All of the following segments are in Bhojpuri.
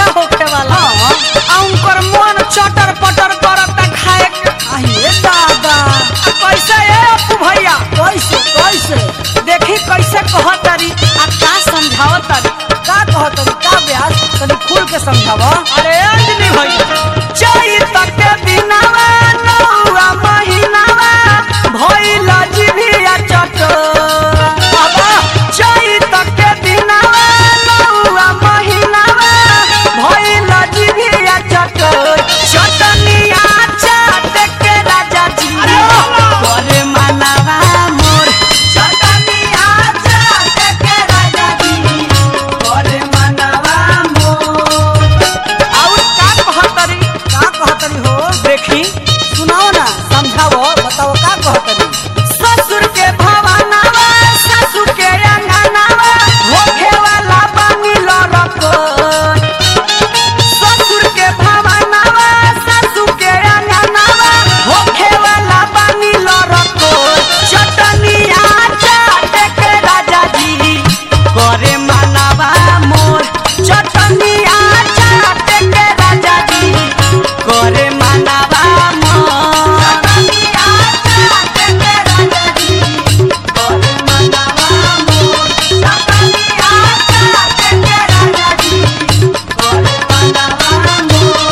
लइका होखे वाला आ उनकर मन चटर पटर करता खाए के आइए दादा आ कैसे ए अपू भैया कैसे कैसे देखी कैसे कहतरी आ का समझावतरी का कहत का ब्यास तनी खुल के समझावा अरे अंजनी भैया चैत के दिनवा नौआ महीनावा भइल जिभिया चटोरा बाबा चैत के दिनवा नौआ महीनावा भइल जिभिया चटोर चटनिया चाट के राजा जी करे मनावा मोर चटनिया चाट के राजा जी करे मनावा मोर और का कहतरी का कहतरी हो देखी सुनाओ ना समझाओ बताओ का कहतरी ससुर के भवनावा ससुर के अंगनावा होखे वाला बनी लड़कोर ससुर के भवनावा ससुर के अंगनावा होखे वाला बनी लड़कोर चटनिया चाट के राजा जी करे मनावा मोर चटनिया चाट के राजा जी करे मनावा मोर चटनिया चाट के राजा जी करे मनावा मोर चटनिया चाट के राजा जी करे मनावा मोर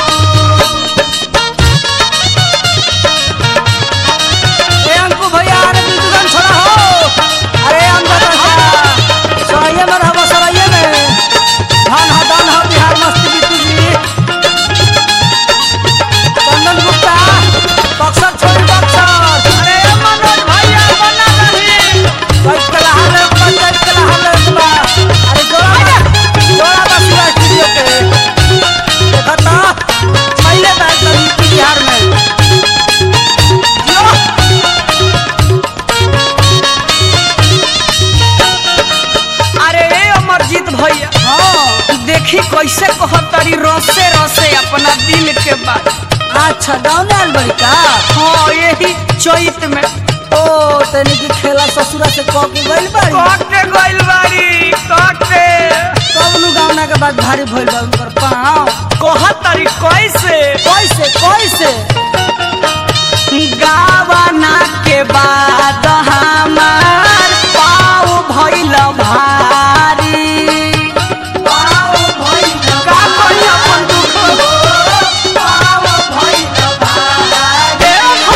ए अंकु भैया अरे तू दुकान छोड़ा हो अरे अंदर रहा सराइये में रहबो सराइये में धान हा दान हा बिहार मस्ती बिट्टू जी चंदन गुप्ता बक्सर छोड़ी बक्सर अरे मनोज भैया बना रही बैठ के लहा ले ऊपर बैठ के लहा ले ऊपर अरे जोड़ा बा जोड़ा बा शिवा स्टूडियो के देखा ता पहले बैठ कर बिहार में जो अरे ए अमरजीत भैया हाँ देखी कैसे कहतरी रसे रसे अपना दिल के बात अच्छा गाँव आयल बड़ी का हाँ यही चैत में ओ तनी की खेला ससुरा से कह के गइल बाड़ी काटे गइल बारी काटे कब नु गावना के बाद भारी भइल बा उनकर पाँव कहतरी कैसे कैसे कैसे गावना के बाद हमार पाँव भइल भारी पाँव भइल का कही अपन दुख पाँव भइल भारी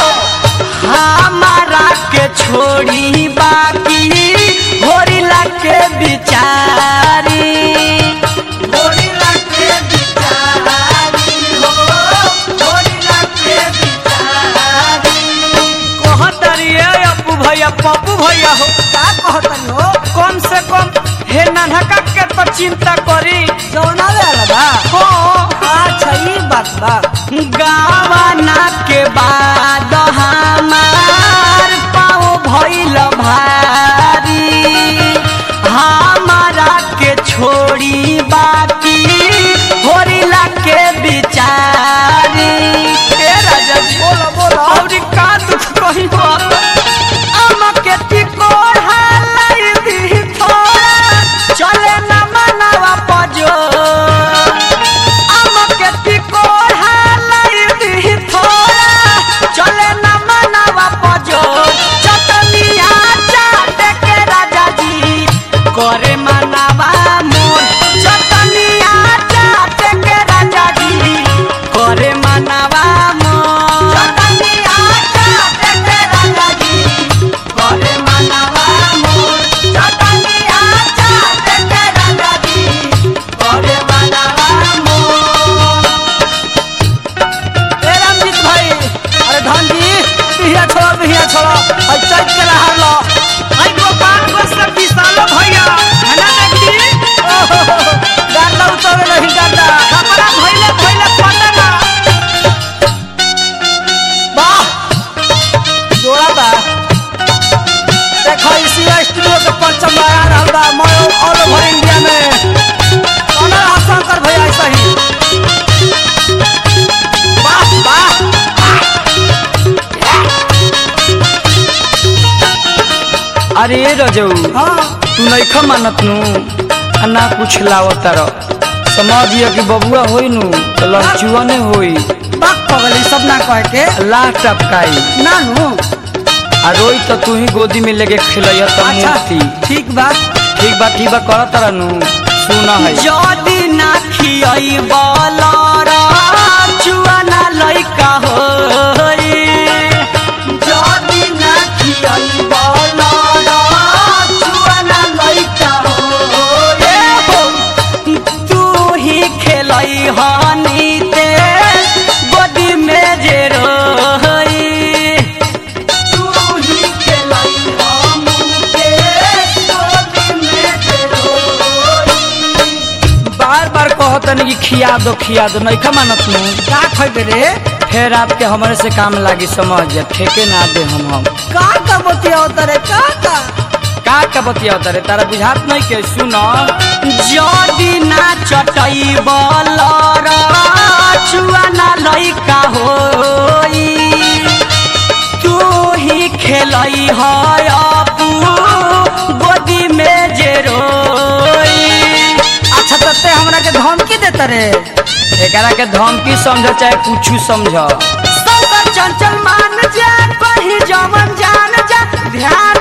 हमारा के छोड़ी बाकी होरिला के बिचारी होरिला के बिचारी हो होरिला के बिचारी कहतरी ए अपू भैया पप्पू भैया हो का कहतनी हो कम से कम हे नन्हका के तो चिंता करी जौना आयल बा हो अच्छा ई बात बा गावना के बाद हमार पाँव भइल भारी हमारा के छोड़ी बाकी होरिला के बिचारी ए राजा जी बोलो बोलो और का दुख कही हो हमके टिकोर हालाई दी थोड़ा चले न मनवा पजो हमके टिकोर हालाई दी थोड़ा चले न मनवा पजो चटनिया चाट के राजा जी करे मनवा मोर चटनिया चाट के राजा जी करे मनवा मोर चटनिया चाट के राजा जी करे मनवा मोर चटनिया चाट के राजा जी करे मनवा मोर ए रामजीत भाई अरे धन जी बिहिया छोड़ो बिहिया छोड़ो और चैत के लहार लो आई गोपाल को सब विशालो भैया है ना देखी ओहो, गार्दा उतरे नहीं गार्दा कपड़ा भइले भइले पटना वाह जोड़ा बा देखो इसी स्टूडियो के परचम लगा रहल बा मैं ऑल ओवर इंडिया में कौन रहा शंकर भैया ऐसा ही वाह वाह अरे रजऊ हाँ तू नइखा मानत नु आ ना कुछ लावत र समझिए कि बबुआ होई नु तो लड़चुआ ने होई बात पगली सब ना कह के लाह टपकाई नानू आ रोई तो तू ही गोदी में लेके खिलैया तो अच्छा मूर्ति ठीक बा ठीक बा ठीक बा करत तरह नु सुना है যদি না খিয়াই বলরা চুয়ানা লইকা হই যদি না খিয়াই বলরা চুয়ানা লইকা হই তু হি খেলাই হানিতে গদি মে যে রই তু হি খেলাই হামুকে গদি মে যে রই बार बार कहतन कि खिया दो खिया दो नहीं मानत नु का खइबे रे फिर आपके हमारे से काम लागी समझ जा ठेके ना दे हम हम का का बतिया तरे का का का का बतिया रे तारा बुझात नहीं के सुनो जदी ना चटई बलरा चुआना लइका होई तू ही खेलई है अपू गोदी में जे रोई अच्छा तते हमरा के धमकी देत रे एकरा के धमकी समझ चाहे कुछ समझ शंकर चंचल मान जा कहीं जमन जान जा ध्यान